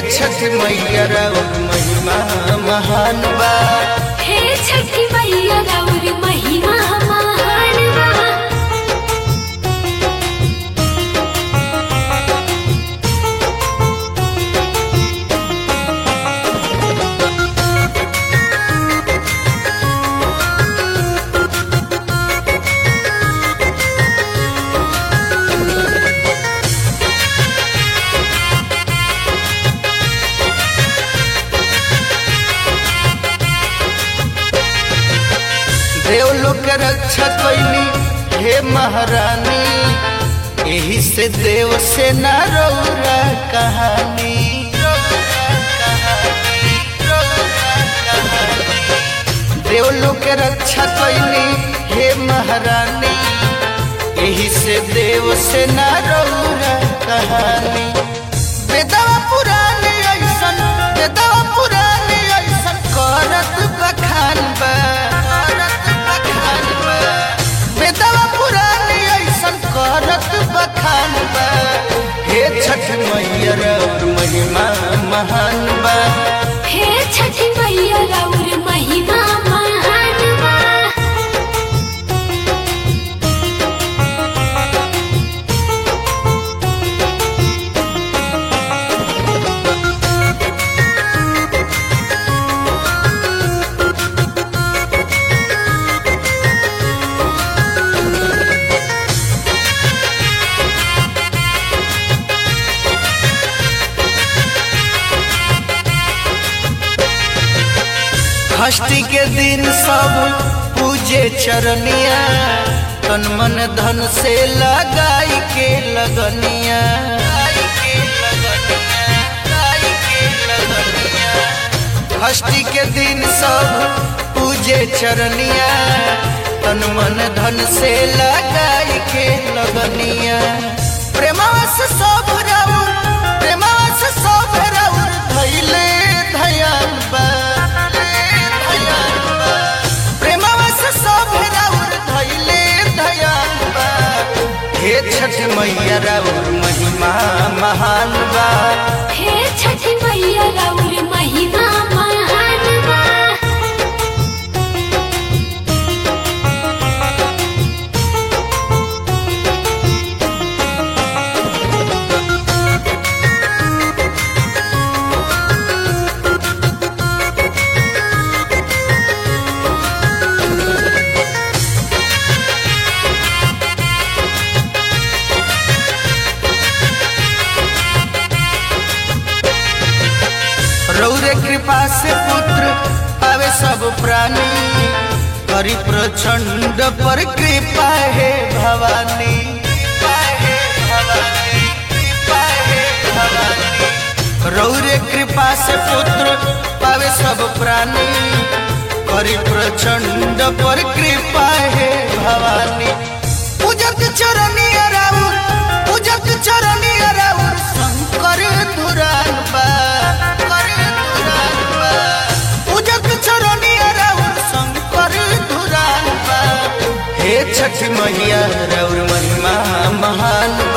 छठ मैया राउर महिमा महान बा हे छठी मैया राउर महिमा महान बा देवलोक के रक्षा कैली हे महारानी यही से देव से न रौरा कहानी देवलोक के रक्षा कैली हे महारानी यही से देव से न रौरा कहानी बेदवा पुरानी ऐसन बेदवा पुरानी ऐसन करत बखान बा करत बखान बा बेदवा पुरानी ऐसन करत बखान बा हे छठ मैया और महिमा महान बा हे छठी मैया राउर महिमा महान बा षष्ठी के दिन सब पूजे चरनिया तन मन धन से लगाई के लगनिया लगाई के लगनिया, लगाई के लगनिया। षष्ठी के दिन सब पूजे चरनिया तन मन धन से लगाई के लगनिया प्रेमास सब राउर प्रेमास सब राउर धैले धयान बा धयान बा प्रेमास सब राउर धैले धयान बा हे छठ मैया राउर महिमा महान बा हे छठी मैया राउर महिमा महान बा रौरे कृपा से पुत्र पावे सब प्राणी करी प्रचंड पर कृपा है भवानी कृपा है भवानी कृपा है भवानी रौरे कृपा से पुत्र पावे सब प्राणी करी प्रचंड पर कृपा है भवानी पूजक चरणी राउर पूजक चरणी राउर शंकर धुरान बा शंकर धुरान बा पूजक चरणी राउर शंकर धुरान बा हे छठ मैया राउर महिमा महान